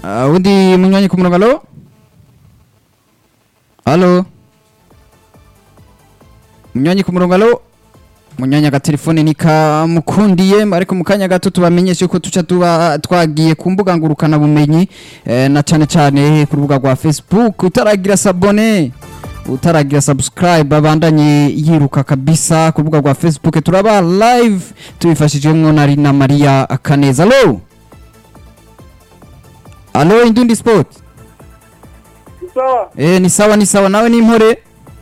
Ah, undi munywanyi ku murongo alo alo munywanyi ku murongo alo munywanyi agatelefone nikamukundiye ariko mu kanya gato tubamenyeshe ko tuca tuba twagiye ku mbuga ngurukana bumenyi eh, na cane cane ku rubuga rwa facebook utaragira sabone utaragira subscribe abandanye yiruka kabisa ku rubuga rwa facebook turaba live tubifashijwemwo na Rina Maria Kaneza alo alo indundi sport sawa eh ni sawa ni sawa nawe ni impore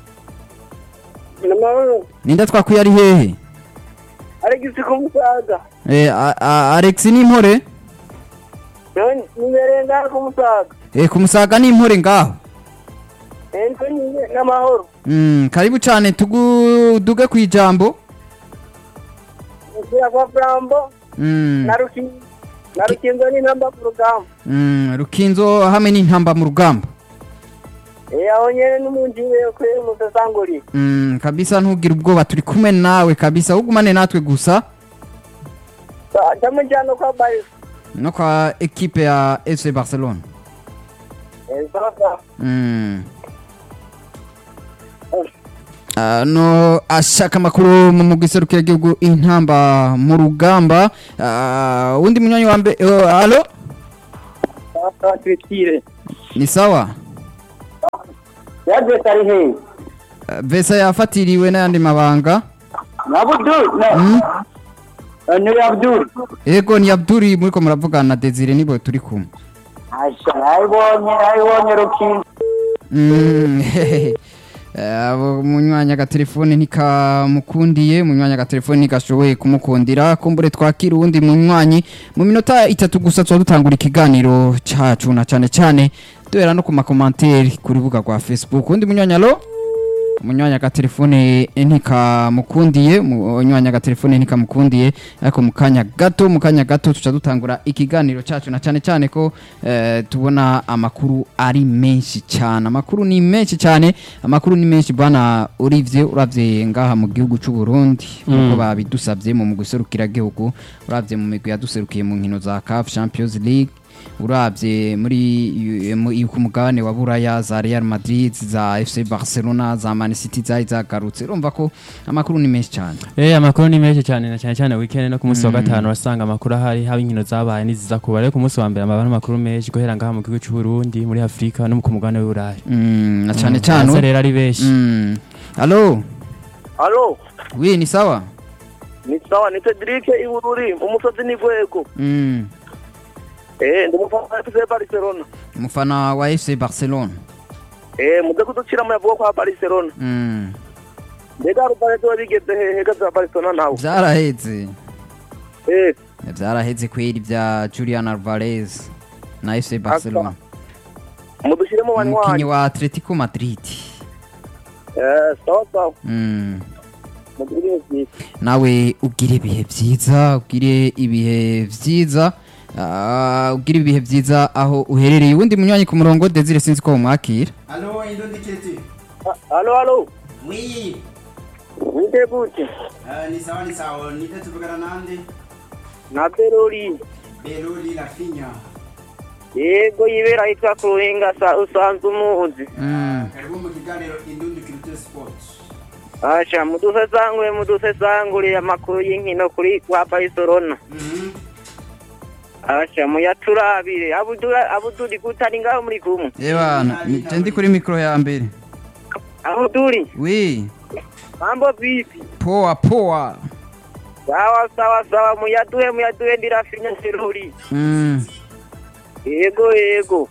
namahoro ninda twakwiye ari hehe alegisi kumusaga eh a- a- Alex ni impore nimereye ngaho kumusaga eh kumusaga ni impore ngaho ento n'amahoro mm karibu cyane tuguduge ku ijambo ngira kwa flambo mm na rukinzo na rukinzo n'intamba ku rugamba mm rukinzo hamwe n'intamba mu rugamba eh aho nyene n'umuntu wiwe kwe musasanguri mm kabisa ntugire ubwoba turi kumwe nawe kabisa ugumane natwe gusa tamujyana kwa barisa no kwa ekipe ya FC Barcelona eh sawa sawa Mm. ano ashaka amakuru mu mugwi serukiragihugu intamba mu rugamba Ah, undi munywanyi wa mbere uh, alo sawa sawa twitire ni sawa yadresi ari hehe Ah, vesa yafatiriwe n'ayandi mabanga na abudul Mm. ni abudul ego ni abduri muriko muravugana na desire nibo turi kumwe asha nayibonye nayibonye rukinzo Mm, abo munywanya agatelefone ntikamukundiye munywanya agatelefone ntigashoboye kumukundira kumbure twakira uwundi munywanyi mu minota itatu gusa tuba dutangura ikiganiro cacu na cane cane duhera no ku makomanteri ku rubuga rwa facebook uwundi munywanya alo munywanya agatelefone ntikamukundiye munywanya agatelefone ntikamukundiye ariko mu kanya gato mu kanya gato tuca dutangura ikiganiro cacu na cane cane ko eh, tubona amakuru ari menshi cyane amakuru ni menshi cyane amakuru ni menshi bana urivye uravye ngaha mu gihugu c'u Burundi nkuko babidusavye mu guserukira gihugu uravye mu migwi yaduserukiye mu nkino za CAF Champions League uravye muri mu- ku mugabane wa Buraya za Real Madrid za FC Barcelona za Man City zari zagarutse urumva ko amakuru ni menshi cyane Eh amakuru ni menshi cyane na cyane cyane weekend no ku munsi wa gatanu urasanga amakuru ahari haba inkino zabaye n'iziza kuba ariko ku munsi wa mbere amabara amakuru menshi guhera ngaha mu gihugu cy'u Burundi muri Afrika no ku mugabane w'Uburayi mm, na cyane Mm, cyane baza rero ari benshi mm. Allo alo oui ni sawa ni sawa ni Cedric Ibururi umusozi ni Gwego mm. eh ndi umufana wa FC Barcelona umufana wa FC Barcelona eh muze kuducira mu yavuga kwa Barcelona mm. mbega rubarezo wabigeze hehe gaza Barcelona nawe byaraheze eh byaraheze kweri bya Julian Alvarez na FC Barcelona mudushiremo umukinnyi banywanyi wa Atletico Madrid eh sawa sawa mm. mugire byiza nawe ugire ibihe byiza ugire ibihe byiza ah, ugire ibihe byiza aho uherereye uwundi munywanyi ku murongo Desire sinzi ko umwakira Allô, Indondiketi. Ah, alo alo Oui. wite gute Uh, ni sawa ni sawa. Nite tuvugana nande? na Berori Beloli la Finya. yego yibera ahitwa ku ruhinga sa usanzwe umuzi mm. Karibu mu kiganiro Indondiketi Sports. asha mudusesangure mudusesangure amakuru y'inkino kuri kwa Barcelona Mhm. asha muyaturabire abudura abuduri gutari ngaho muri kumwe Ebana nje ndi kuri mikro ya mbere abuduri oui mambo vipi poa poa sawa sawa sawa muyaduhe muyaduhe ndirafinya Berori mm. yego yego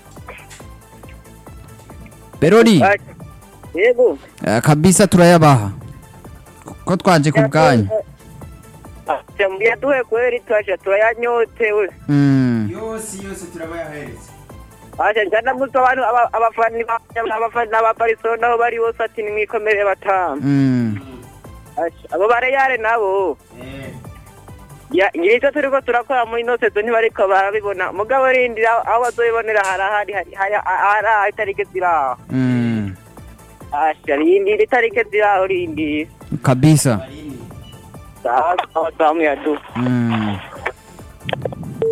Berori Asha, yego eh, kabisa turayabaha ko twaje ku bwanyu Asha, muyaduhe kweri twasha turayanyotewe mm. Yose yose turabayahereza. Asha njana muto abantu aba- abafani ba- abafani ba Barcelona aho bari bose ati nimwikomere batanu Mm. Asha, abo bareyare nabo Eh. ya ngicyo turiko turakora muri ino sezo ntibariko barabibona mugabo rindira aho bazoyibonera harahari hari hari hari itarike ziraho Mm. asha rindira itarike ziraho rindira kabisa Barini. sawa sawa sawa muyaduhe mm.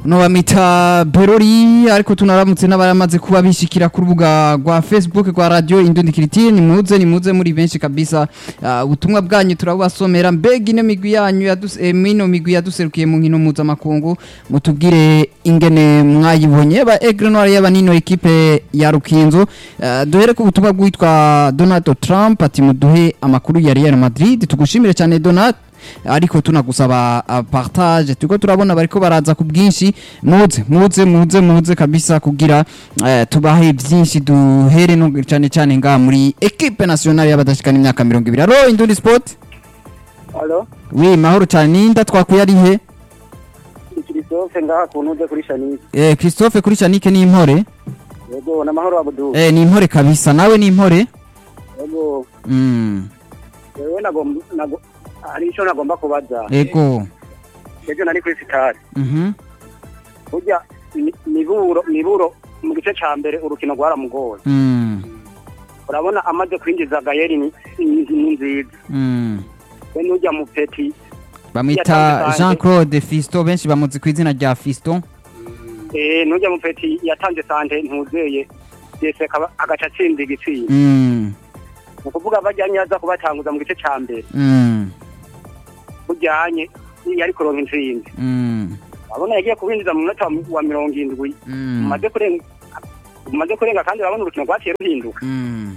no bamita berori ariko tunaramutse n'abaramaze kuba bishikira ku rubuga rwa facebook rwa radio indundikiriti nimuze nimuze muri benshi kabisa Ah, ubutumwa bwanyu turabubasomera mbega ino migwi yanyu yadus- eh, mino migwi yaduserukiye mu nkino mpuzamakungu mutubwire ingene mwayibonye ba egre noir y'abanino ekipe ya rukinzo Ah, duhere ku butumwa bwitwa donald trump ati muduhe amakuru ya real madrid tugushimire cyane donald ariko tunagusaba uh, partage turiko turabona bariko baraza ku bwinshi muze muze muze muze kabisa kugira uh, tubahe byinshi duhere no cyane cyane nga muri equipe nationale y'abadashikana imyaka 20 alo indundi sport alo wi mahoro cyane ninda twakuye ari he christophe ngaha ku ntuze kuri shanike eh Christophe kuri Chanike ni impore yego n'amahoro abudu eh ni impore kabisa nawe ni impore yego mm yewe nagomba nago hari icyo nagomba kubaza ego ejo nari kuri sitade mhm burya ni- niburo niburo mu gice ca mbere urukino rwaramugoye mm urabona amaze kwinjiza gayeri ni ni- ni nziza mm we n'ujya mu peti bamwita Yatanze Jean sanje. Claude Fisto benshi bamuzi ku izina rya Fisto eh n'ujya mu peti yatanze sante ntuzeye yese akaba- agaca atsinda igitsinda mm ni ukuvuga bajyanye aza kubatanguza mu gice ca mbere mm bujyanye yari kuronka intsinzi mm urabona yagiye kubinjiza mu munota wa- wa mirongo indwi mm umaze kurenga umaze kurenga kandi urabona urukino rwaciye ruhinduka mm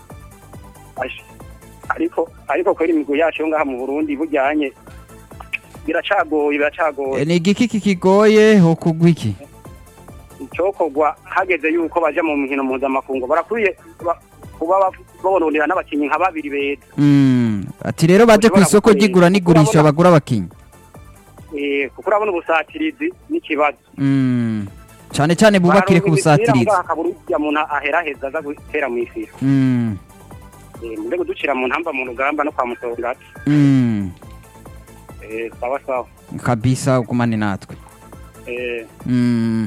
Ash- ariko ariko kweri imigwi yacu yo ngaha mu Burundi bujyanye biracagoye biracagoye Eh, ni igiki kikigoye ho kugwa iki icyokorwa hageze yuko baja mu nkino mpuzamakungu barakwiye ba- kuba ba- babononera n'abakinnyi nka babiri beza Mm, ati rero baje ku Ushobora isoko gukora- ry'igura n'igurisha urabona- bagura abakinyi Eh, kuko urabona ubusatirizi n'ikibazo Mm, cane cane bubakire ku busatirizi hakabura ujya muntu aheraheza aza gutera mu ifiro Mm, Eh, mure kuducira mu ntamba mu rugamba no kwa musongati mm, Eh, sawa sawa kabisa ugumane natwe Eh, Mm,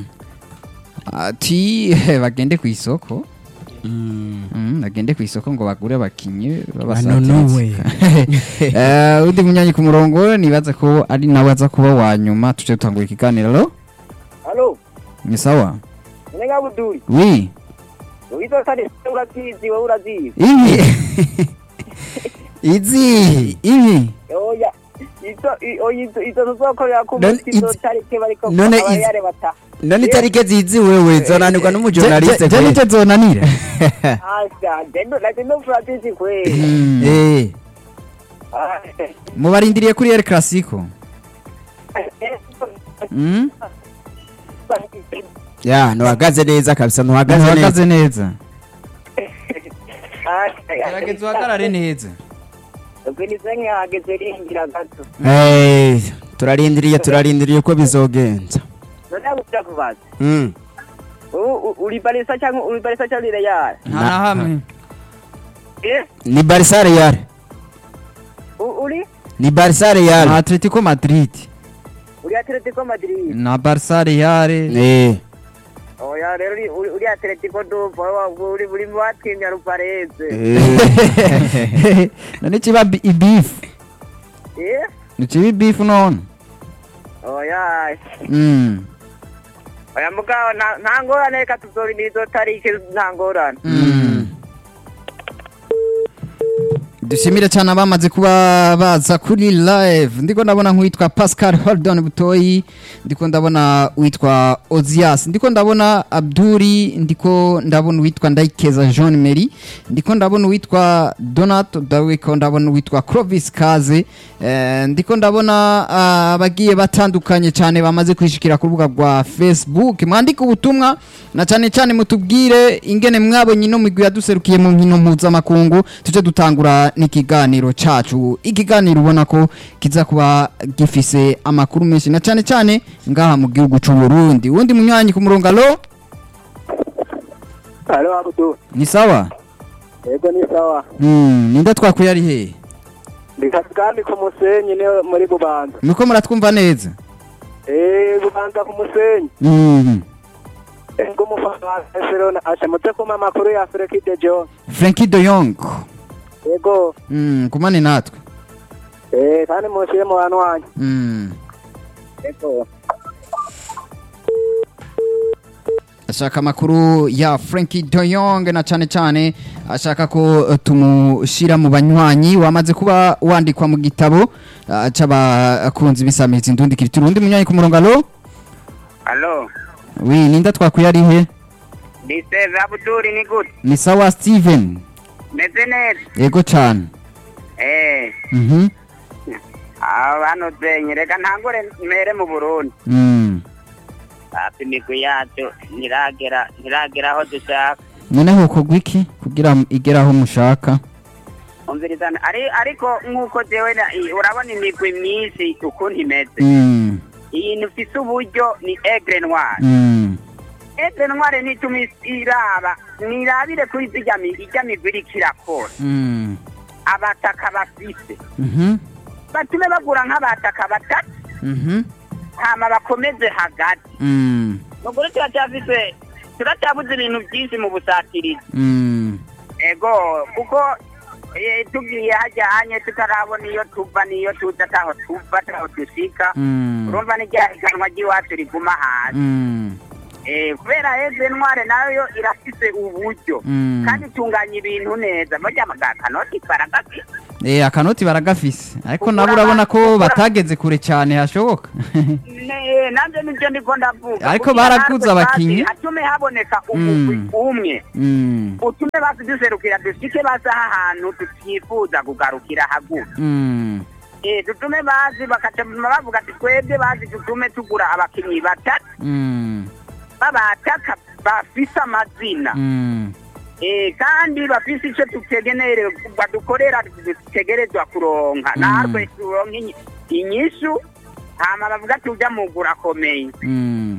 ati bagende ku isoko Mm, bagende ku isoko ngo bagure abakinyi Banonowe. Eh, undi munyanyi ku murongo nibaza ko ari nawe aza kuba wa nyuma tuje dutangura ikiganiro alo halo ni sawa nenga buduri wi wizo sare urazizi wowe urazizi ibi izi ibi oya izo i- oya izo izo tuzokorera ku None munsi izo izi- tariki bariko none izi- abayare bata none itariki zizi wewe zonanirwa n'umujournaliste je nicyo zonanira asha dendo la dendo fratizi kwe Mm. eh Ah, mubarindiriye kuri El Clasico Mm? ya ntuhagaze neza kabisa ntuhagaze neza uhagaze neza ah, gerageza uhagarare neza Ubinize nkihageze ringira gato Eh, turarindiriye turarindiriye uko bizogenza none guca kubaza Mm. U- u- uri barisa cyangwa uri barisa cyangwa uri real nta na hamwe eh ni barisa real U- uri ni barisa real na Atletico Madrid uri Atletico Madrid na Barca Real eh oya rero uri- uri uri Atletico Dupo uri uri mu batwimya rupareze eh none kiba bi- ibifu eh nikiba ibifu none oya Mm. oya mugabo nta- nta ngorane reka tuzorindira izo tariki nta ngorane Mm. dushimire cyane abamaze kuba baza kuri live ndiko ndabona nk'uwitwa pascal holdon butoyi ndiko ndabona uwitwa ozias ndiko ndabona abduri ndiko ndabona uwitwa ndayikeza jean mary ndiko ndabona uwitwa donato ndiko ndabona uwitwa clovis kaze eh, ndiko ndabona ah, abagiye batandukanye cyane bamaze kwishikira ku rubuga rwa facebook mwandike ubutumwa na cyane cyane mutubwire ingene mwabonye ino migwi yaduserukiye mu nkino mpuzamakungu tuje dutangura n'ikiganiro cacu ikiganiro ubona ko kiza kuba gifise amakuru menshi na cyane cyane ngaha mu gihugu c'u Burundi uwundi munywanyi ku murongo alo alo abudu ni sawa yego ni sawa mm, ninde twakuye ari hehe ndi kandi ku musenyi ni muri bubanza muriko muratwumva neza eh bubanza ku musenyi mm. ego umufana wa Barcelona ashemutse kuma amakuru ya Frenkie de Jong Frankie de Jong yego mm, kumane natwe eh kandi mushyire mu bantu wanyu mm. yego ashaka amakuru ya Frankie de Jong na cyane cyane ashaka ko eh, tumushyira mu banywanyi wamaze kuba wandikwa mu gitabo ah, c'abakunzi b'isamizi ndundi kiriti urundi munywanyi ku murongo alo alo wi ninda twakuye ari he ni seve abuduri ni gute ni sawa Steven meze neza yego cyane eh mhm abantu zenye reka ntangure mere mu burundi mm hafi imigwi yacu ntiragera ntiragera aho dushaka noneho kogwa iki kugira igere aho mushaka umvirizana ari ariko nk'uko jewe na- i- urabona imigwi myinshi ukuntu imeze mm iyi ifise uburyo ni egre noire mm egre noire nituma is- iraba nirabire kuri zirya mi- irya migwi iriko irakora mm abataka bafise mhm batume bagura nk'abataka batatu mhm hama bakomeze hagati mm nukuri turacyafise turacyabuze ibintu byinshi mu busatirizi mm ego kuko eh, tugiye hajyanye tutarabona iyo tuva n'iyo tuza ataho tuva ataho dushika mm urumva n'irya higanwa ry'iwacu riguma hasi mm Eh, kubera heze ntware nayo irafise uburyo Mm. kandi itunganya ibintu neza murya kanoti baragafise Eh akanoti baragafise ariko Ugura nabo urabona ama- ko ugura- batageze kure cyane hashoboka Ne- navyo nivyo ndiko ndavuga Ariko Kugira baraguze natwe abakinyi. basi hatume haboneka umugwi Mm. umwe mm utume basi duserukira dushike basi aha hantu tutifuza kugarukira hagufi mm Eh, dutume bazi bakaca bavuga ati twebwe bazi dutume tugura abakinyi batatu mm babataka bafise amazina mm Eh, kandi bafise ico tutegenewe badukorera dutegerezwa kuronka Mm. natwe turonke inyi- inyishu hama bavuga tuja mugura akomeye mm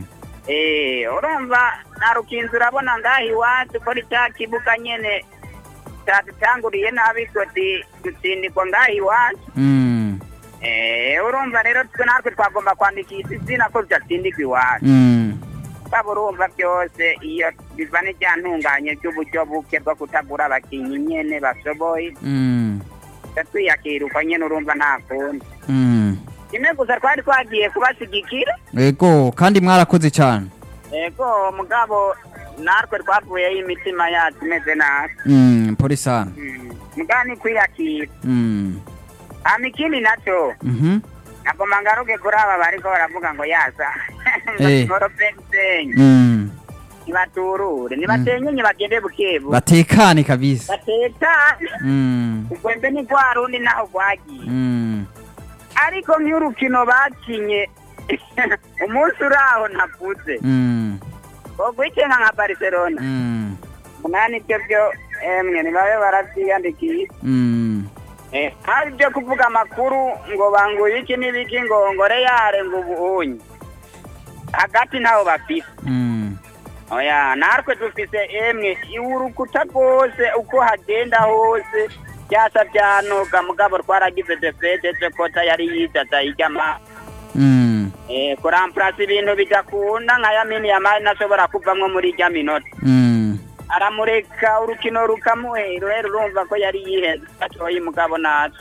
Eh, urumva na rukinzo urabona ngaha iwacu ko ca kibuga nyene cadutanguriye nabi goti dutsindikwa ngaha iwacu mm Eh, urumva rero twe natwe twagomba kwandikisha izina ko tudatsindikwa iwacu mm waba urumva byose iyo biva n'ibyantunganye by'uburyo buke bwo kutagura abakinnyi nyene bashoboye mm twe twiyakira uko nyene urumva nta kundi mm kimwe gusa twari twagiye kubashigikira Ego kandi mwarakoze cyane ego mugabo natwe twavuyeho imitima yacu imeze nabi mm poli sana Mm, mugabo ni kwiyakira mm hama ikindi naco mhm nagoma ngaruke kuri aba bariko baravuga ngo yaza Eh. ngoropensenyi mm nibaturure nibatenyenye bagende bukebu batekane kabisa batekane mm ugwembe ni rwa rundi naho rwagiye mm ariko nk'urukino bakinye umunsi uraho ntavuze mm ogwicenga nka barcelona mm munani ibyo byo emwe nibabe baravyiyandikiye mm Eh, hari ibyo kuvuga amakuru ngo banguye iki n'ibiki ngo ngore yare ngo ubunye hagati ntaho bafise mm oya natwe dufise emwe urukuta rwose uko hagenda hose byasa byanoga mugabo twaragize defete je kota yari yizaza iryama mm eh, kuramplasa ibintu bidakunda nka yamini yamari nashobora kuvamwo muri irya minota mm aramureka urukino rukamuhera rero urumva ko yari yiheze gatoyi mugabo naco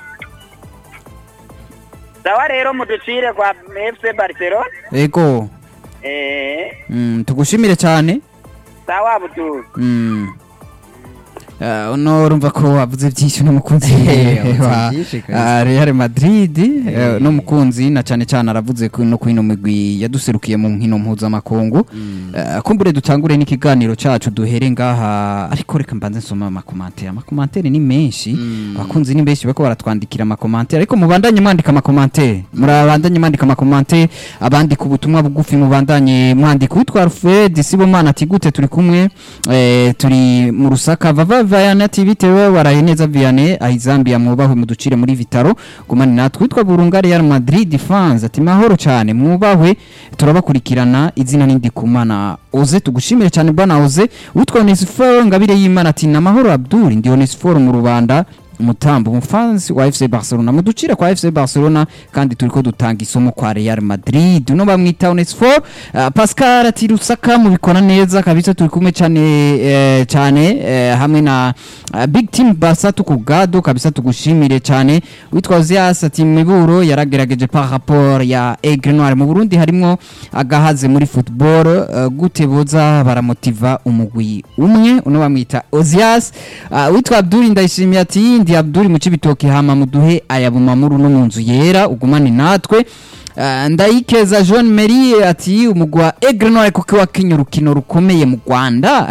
sawa rero muducire kwa fc barcelona Ego eh, mm tugushimire cyane sawa butuzi mm Uh, uno urumva ko wavuze byinshi n'umukunzi Eh, wavuze wa byinshi kabisa. uh, Real Madrid Eh. uh, n'umukunzi na cyane cyane aravuze ko no kwino migwi yaduserukiye mu nkino mpuzamakungu uh, kumbure dutangure n'ikiganiro cacu duhere ngaha ariko reka mbanze nsoma amakomantere amakomantere ni menshi abakunzi ni benshi bako baratwandikira amakomantere ariko mubandanye mwandika amakomantere murabandanye mwandika amakomantere abandika ubutumwa bugufi mubandanye mwandika witwa Alfred Sibomana ati gute turi kumwe eh, turi mu rusaka vava vayana ati bitewe waraye neza Vianney ahizambia mwubahwe muducire muri vitaro gumani natwe witwa Burunga Real Madrid fans ati mahoro cyane mwubahwe turabakurikirana izina nindi kumana oze tugushimire cyane bwana oze witwa Onesphore ngabire y'Imana ati namahoro Abdul ndi Onesphore mu rubanda mutambo umufansi wa FC Barcelona muducire kwa FC Barcelona kandi turiko dutanga isomo kwa Real Madrid uno bamwita Onesfor uh, Pascal ati Rusaka mubikora neza kabisa turi kumwe cyane eh, cyane eh, hamwe na uh, Big Team Barca tukugado kabisa tugushimire cyane witwa Ozias ati miburo yaragerageje par rapport ya Aigle Noir mu Burundi harimo agahaze muri football uh, gute boza baramotiva umugwi umwe uno bamwita Ozias uh, witwa Abdul ndayishimiye ati ndi Abdul mu cibitoki hama muduhe ayabumamuru no mu nzu yera ugumane natwe Uh, ndayikeza Jean Marie ati umugwi wa Aigle Noir kuko wakinye urukino rukomeye mu Rwanda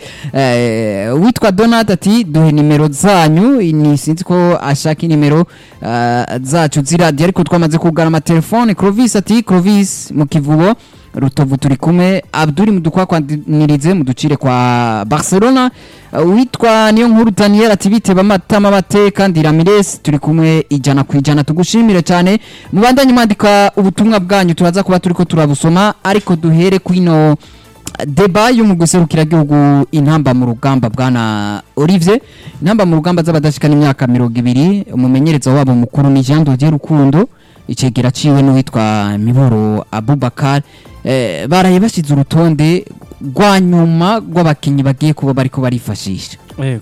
uh, witwa Donat ati duhe nimero zanyu ni sinzi ko ashaka nimero uh, zacu ziradiyo ariko twamaze kugana amatelefone Clovis ati Clovis mu kivubo rutovu turi kumwe abduri mudukwakwaniritse muducire kwa barcelona uh, witwa niyo nkuru daniel ati biteba amatama bate kandi ramirez turi kumwe ijana ku ijana tugushimire cyane mubandanye mwandika ubutumwa bwanyu turaza kuba turiko turabusoma ariko duhere kwino deba yo mu guserukira gihugu intamba mu rugamba bwana Olivier intamba mu rugamba z'abadashikana imyaka mirongo ibiri umumenyereza wabo mukuru ni Jean Dodier Rukundo icegera ciwe n'uwitwa Miboro Abubakar eh, baraye bashyize urutonde rwa nyuma rw'abakinnyi bagiye kuba bariko barifashisha yego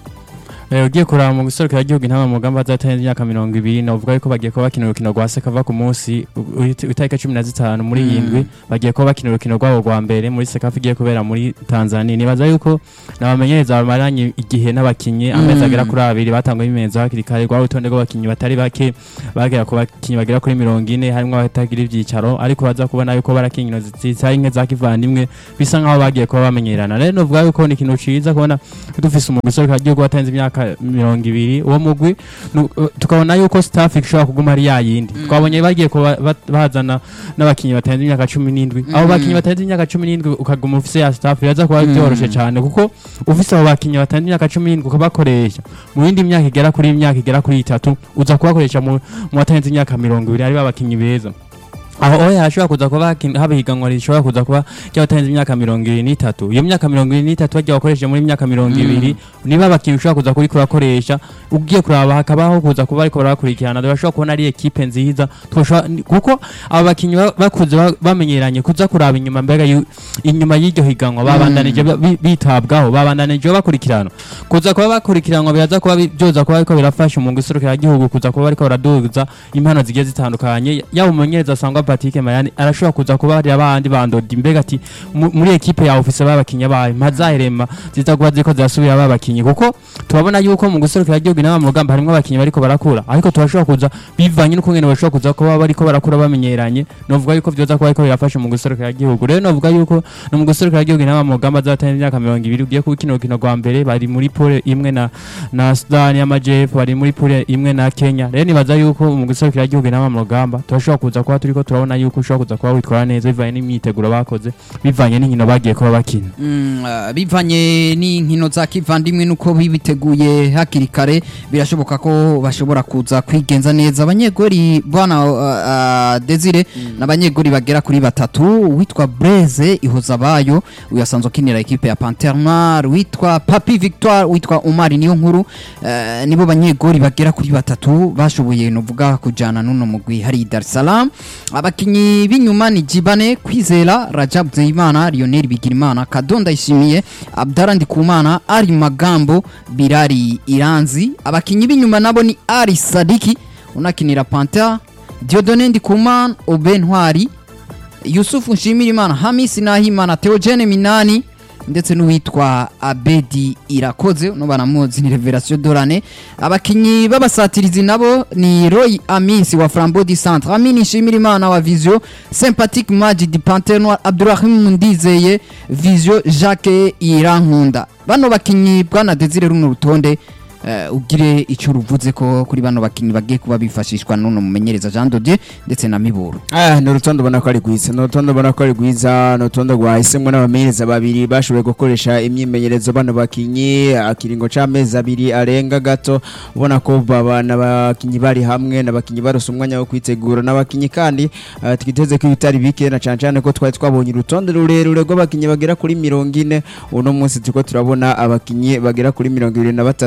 Eh, ugiye kuraba mu guserukira igihugu intama mu mugamba zatarenze imyaka mirongo ibiri novuga yuko bagiye kuba bakina urukino rwa sekava ku munsi u- u- itariki cumi na zitanu muri Mm. yindwi bagiye kuba bakina urukino rwabo rwa mbere muri sekava igiye kubera muri tanzania nibaza yuko nabamenyereza bamaranye igihe n'abakinnyi amezi Mm. agera kuri abiri batanguye ibimenyetso hakiri kare rwa rutonde rw'abakinnyi batari bake bagera ku bakinnyi bagera kuri mirongo ine harimo abatagira ibyicaro ariko baza kubona yuko barakina inkino zitari nke za kivandimwe bisa nkaho bagiye kuba bamenyerana rero novuga yuko ni ikintu ciza kubona dufise umugwi userukira igihugu watanze imyaka mirongo ibiri uwo mugwi nu- uh, tukabona yuko staff ishobora kuguma ari yayindi twabonye bagiye kuba bat- bazana n'abakinnyi batarenze imyaka cumi n'indwi abo Mm. bakinnyi batarenze imyaka cumi n'indwi ukaguma ufise ya staff biraza kuba Mm. byoroshe cyane kuko ufise abo bakinnyi batarenze imyaka cumi n'indwi ukabakoresha mu yindi myaka igera kuri imyaka igera kuri itatu uza kubakoresha mu mu batarenze imyaka mirongo ibiri ari babakinnyi beza aho oya hashobora kuza kuba hakin- haba higanwa rishobora kuza kuba ry'abatarenze imyaka mirongo ibiri n'itatu iyo myaka mirongo ibiri n'itatu bagiye bakoresheje muri myaka mirongo Mm. ibiri niba abakinnyi ushobora kuza kuri kurakoresha ugiye kuraba hakabaho kuza kuba ariko barakurikirana bashobora kubona ari ekipe nziza twoshobora- ni- kuko aba bakinnyi ba- bakuze ba- bamenyeranye kuza kuraba inyuma mbega yu- inyuma y'iryo higanwa babandanije ba- bi- bitabwaho babandanije bakurikirana kuza kuba bakurikiranwa biraza kuba bi- byoza kuba ariko birafasha mu guserukira igihugu kuza kuba ariko baraduza impano zigiye zitandukanye yaba umumenyereza asangwa Patrick Mayani arashobora kuza kuba hari abandi bandodi mbega ati mu- muri ekipe ya office babakinnyi bayo mpazaherema ziza kuba ziko zirasubira babakinnyi kuko turabona yuko mu guserukira igihugu n'aba mu rugamba harimo abakinnyi bariko barakura ariko turashobora kuza bivanye n'ukungene bashobora kuza kuba bariko barakura bamenyeranye novuga yuko vyoza kuba ariko birafasha mu guserukira igihugu rero novuga yuko no mu guserukira igihugu n'aba mu rugamba zatanze imyaka mirongo ibiri ugiye kubikina urukino rwa mbere bari muri pole imwe na na Sudani y'Amajepfo bari muri pole imwe na Kenya rero nibaza yuko mu guserukira igihugu n'aba mu rugamba turashobora kuza kuba turiko turabona yuko ushobora kuza kuba witwara neza bivanye n'imyiteguro bakoze bivanye n'inkino bagiye kuba bakina Mm, ah, bivanye n'inkino za kivandimwe nuko bibiteguye hakiri kare birashoboka ko bashobora kuza kwigenza neza abanyegori bwana uh, uh, Desire n'abanyegori bagera kuri batatu witwa Blaise Ihozabayo uyu asanzwe akinira ekipe ya Panthère Noire witwa Papi Victoire witwa Omar niyo nkuru uh, nibo banyegori bagera kuri batatu bashoboye novuga kujana nuno mugwi hari Dar es Salaam abakinyi b'inyuma ni Jibane Kwizera Rajab Zeyimana Lionel Bigirimana Kadonda Ishimiye Abdara Ndikumana Ari Magambo Birari Iranzi abakinyi b'inyuma nabo ni Ari Sadiki unakinira Panther Diodone Ndikumana Oben Ntwari Yusufu Nshimirimana Hamisi Nahimana Theogene Minani ndetse n'uwitwa Abedi Irakoze no banamuzi ni Revelation Dorane abakinyi b'abasatirizi nabo ni Roy Amisi wa Flambeau du Centre Amini Nshimirimana wa Visio Sympathique Majid Panthère Noire Abdurrahim Ndizeye Visio Jacques Irankunda bano bakinyi bwana Desire runo rutonde eh, ugire icyo ruvuze ko kuri bano bakinyi bagiye kuba bifashishwa n'uno mumenyereza Jean Dodier ndetse na Miburo Ah, ni urutonde ubona ko ari rwiza ni urutonde ubona ko ari rwiza ni urutonde rwahisemwo n'abamenyereza babiri bashoboye gukoresha imyimenyerezo bano bakinyi akiringo c'amezi abiri arenga gato ubona ko baba n'abakinyi bari hamwe n'abakinyi barose umwanya wo kwitegura n'abakinyi kandi ah, twiteze ko ibitari bike na cane cane ko twari twabonye urutonde rurerure rw'abakinyi bagera kuri mirongo ine uno munsi turiko turabona abakinyi bagera kuri mirongo ibiri na batatu twiteze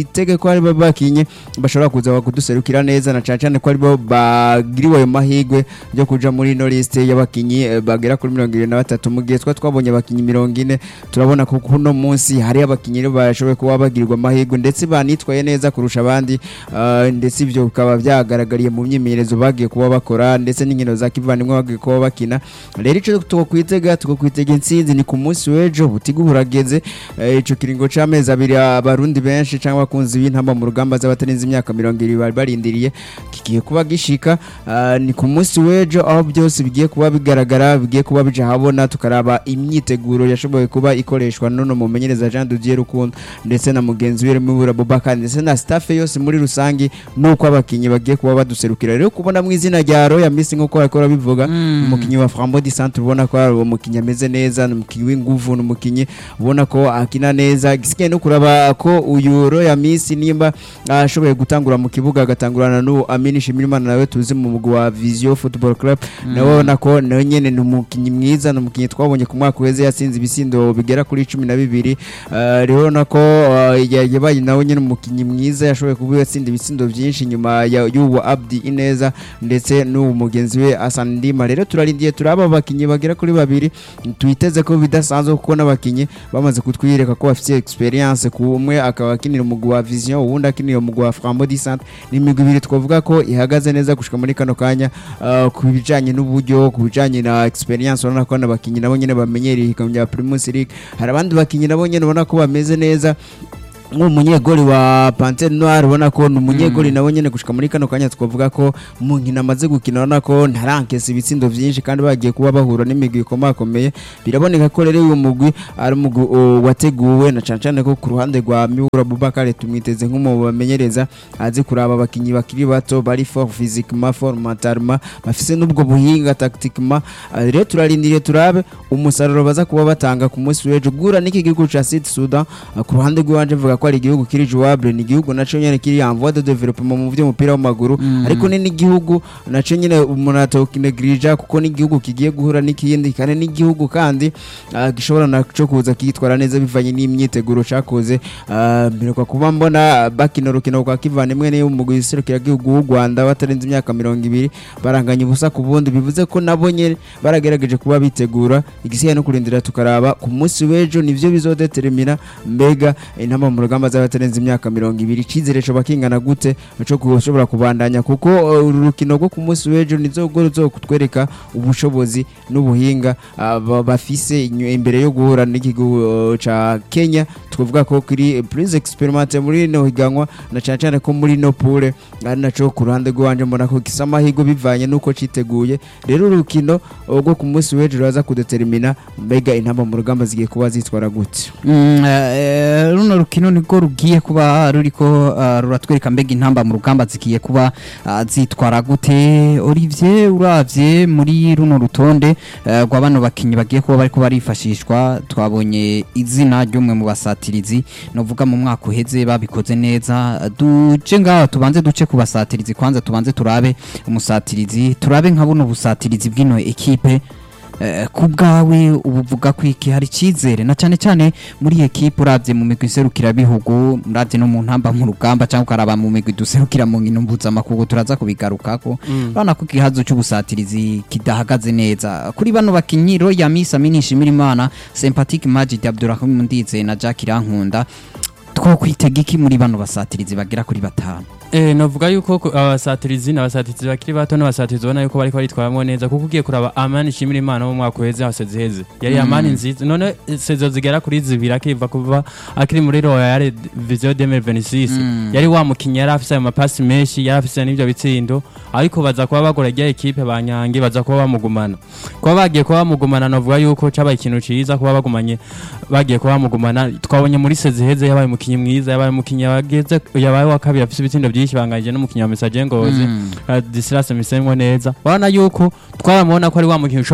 twitege ko aribo bakinye bashobora kuza kuduserukira neza na cyane cyane ko aribo bagiriwe ayo mahirwe yo kuja muri ino liste y'abakinyi eh, bagera kuri mirongo irindwi na batatu mu gihe twa twabonye abakinyi mirongo ine turabona ko kuno munsi hari abakinyi rero bashoboye kuba bagirirwa amahirwe ndetse banitwaye neza kurusha abandi ah, ndetse ibyo bikaba byagaragariye mu myimenyerezo bagiye kuba bakora ndetse n'inkino za kivandimwe bagiye kuba bakina rero icyo tukwitega tukakwitega intsinzi ni ku munsi w'ejo butiga burageze eh, ico kiringo c'amezi abiri abarundi benshi cyangwa abakunzi b'intamba mu rugamba z'abatarenze imyaka mirongo ibiri bari barindiriye kigiye kuba gishika ah, ni ku munsi w'ejo aho byose bigiye kuba bigaragara bigiye kuba bija habona tukaraba imyiteguro yashoboye kuba ikoreshwa nono mumenyereza Jean Didier Rukundo ndetse na mugenzi we Mibura Bobakar ndetse na staff yose muri rusangi nuko abakinyi bagiye kuba baduserukira rero kubona mu izina rya Royal Miss nkuko bakora bivuga umukinyi wa Frambo di Centre ubona ko ari umukinyi ameze neza ni umukinyi w'inguvu ni umukinyi ubona ko akina neza gisigaye no kuraba ko uyu Royal Miss nimba ashoboye gutangura mu kibuga agatangurana n'uwo Amini Shimirimana nawe tuzi mu mugwi wa Vision Football Club nawe ubona ko nawe nyene ni umukinyi mwiza ni umukinyi twabonye ku mwaka uheze yatsinze ibisindo bigera kuri cumi na bibiri Eh, rero na ko eh, ya- yabaye nawe nyene umukinyi mwiza yashoboye kuba yatsinda ibisindo byinshi nyuma ya- y'uwo Abdi Ineza ndetse n'uwo mugenzi we Hassan Ndima rero turarindiye turaba abakinyi bagera kuri babiri twiteze ko bidasanzwe kuko n'abakinyi bamaze kutwiyereka ko bafite experience ku umwe akaba akinira umugwi wa Vision uwundi akinira umugwi wa Frambo di Centre ni imigwi ibiri twavuga ko ihagaze neza gushika muri kano kanya eh, ku bijanye n'uburyo ku bijanye na experience urabona ko n'abakinyi nabo nyene bamenyereye ihiganwa rya Primus League hari abandi bakinyi nabo nyene ubona ko bameze neza nk'umunyegoli wa Panthère Noire ubona ko ni umunyegoli nawe nyene gushika muri kano kanya twavuga ko mu nkino amaze gukina urabona ko ntarankesa ibitsindo vyinshi kandi bagiye kuba bahura n'imigwi ikomakomeye biraboneka ko rero uyu mugwi ari umugwi uh, wateguwe na cane cane ko ku ruhande rwa Miura Bubakare tumwiteze nk'umu bamenyereza azi kuraba abakinyi bakiri bato bari fort physiquement fort mentalement bafise n'ubwo buhinga tactiquement Ah, rero turarindiriye turabe umusaruro baza kuba batanga ku munsi w'ejo gura n'iki gihugu ca Sud Sudan Ah, ku ruhande rw'iwanje mvuga ko ari igihugu kiri jouable ni igihugu naco nyene kiri en voie de développement mu vy'umupira w'amaguru ariko ni n'igihugu naco nyene umuntu atokinegrija kuko ni igihugu kigiye guhura n'ikindi kandi n'igihugu kandi ah, gishobora naco kuza kitwara neza bivanye n'imyiteguro cakoze Ah, mperuka kuba mbona bakina urukino rwa kivandimwe niyo mu guserukira igihugu w'u Rwanda batarenze imyaka mirongo ibiri baranganya ubusa ku bundi bivuze ko nabo nyene baragerageje kuba bitegura igisigaye no kurindira tukaraba ku munsi w'ejo nivyo bizodetermina mbega intama mu rugamba z'abatarenze imyaka mirongo ibiri icizere coba kingana gute co gushobora kubandanya kuko uh, uru rukino rwo ku munsi w'ejo nizo rwo ruzokutwereka ubushobozi n'ubuhinga ah, ba- bafise inyu- imbere yo guhura n'igihugu uh, ca Kenya twavuga ko kiri plus experimenté muri no higanwa na cyane cyane ko muri no pure ari naco ku ruhande rwanje mbona ko gisa amahirwe bivanye nuko citeguye rero urukino uh, rwo ku munsi w'ejo ruraza kudetermina mbega intamba mu rugamba zigiye kuba zitwara gute Mm, eh, runo rukino niko rugiye kuba ruriko ah, ruratwereka mbega intamba mu rugamba zigiye kuba ah, zitwara gute Olivier uravye muri runo rutonde eh, rwa bano bakinyi bagiye kuba bariko barifashishwa twabonye izina ry'umwe mu basatirizi novuga mu mwaka uheze babikoze neza duje ngaho tubanze duce ku basatirizi kwanza tubanze turabe umusatirizi turabe nka buno busatirizi bw'ino ekipe Eh, ku bwawe ubu uvuga ko iki hari icyizere na cyane cyane muri iyi ekipe urabye mu migwi iserukirabihugu urabye no mu ntamba mu rugamba cyangwa ukaraba mu migwi duserukira mu nkino mpuzamakungu turaza kubigarukako urabona ko ikihazo cy'ubusatirizi kidahagaze neza kuri bano bakinnyi Roya Misa Minishimira Imana Sympathetic Majid Abdurrahim Ndize na Jack Irankunda two kwitega iki muri bano basatirizi bagera kuri batanu Eh, navuga yuko ku- abasatirizi n'abasatirizi bakiri bato n'abasatirizi ubona yuko bariko baritwaramo neza kuko ugiye kuraba amani ishimira imana mu mwaka uheze hose ziheze yari amani nziza none eh, sezo zigera kuri zibiri akiva kuva akiri muri royal vision 2026 yari wa mukinnyi yari afise ayo mapasi menshi yari afise n'ivyo bitsindo ariko baza kuba bagora rya ekipe banyange baza kuba bamugumana kuba bagiye kuba bamugumana navuga yuko cabaye ikintu ciza kuba bagumanye bagiye kuba bamugumana twabonye muri sezi heze yabaye umukinnyi mwiza yabaye umukinnyi yageze yabaye wa kabiri afise ibitsindo byinshi banganyije n'umukinnyi wa Messager Ngozi Mm. Disirase Misengo neza urabona yuko twaramubona ko ari wa mukinnyi